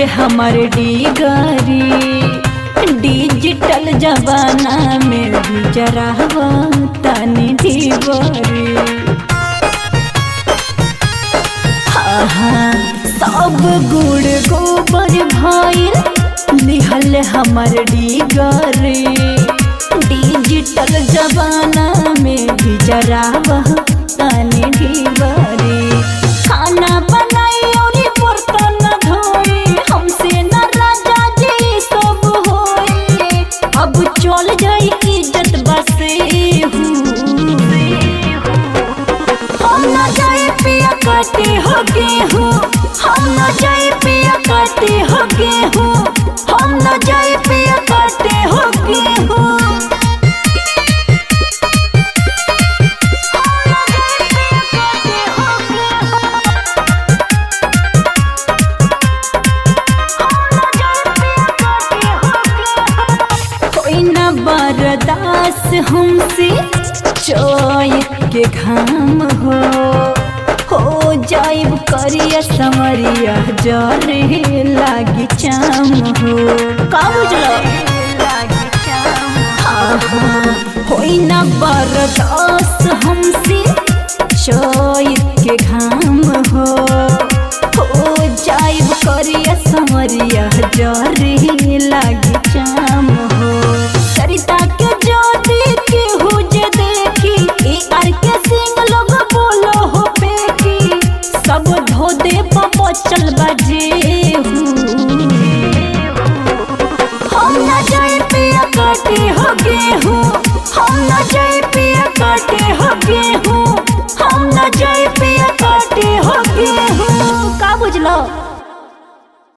हमर डिगरी डिजिटल जमाना में भी जरा तनी ढिबरी हाँ सब गुड़ गोबर भइल लिहल हमर डिगरी डिजिटल जमाना में भी जरा तनी ढिबरी खाना बनाई और बर्तन धोई हमसे न राजा जी सब होई अब चल जाई इज्जत बसे हम न जाए पिया काटे हो गेहूँ हम न जाए पिया काटे हो गेहूँ हम न जाए पिया काटे हो गेहूँ कोई न बर्दास हमसे चोय के घाम हो हो जाइब करिया समरिया जरे लागी चाम हो का बुझलो हाँ हाँ होई न बर्दास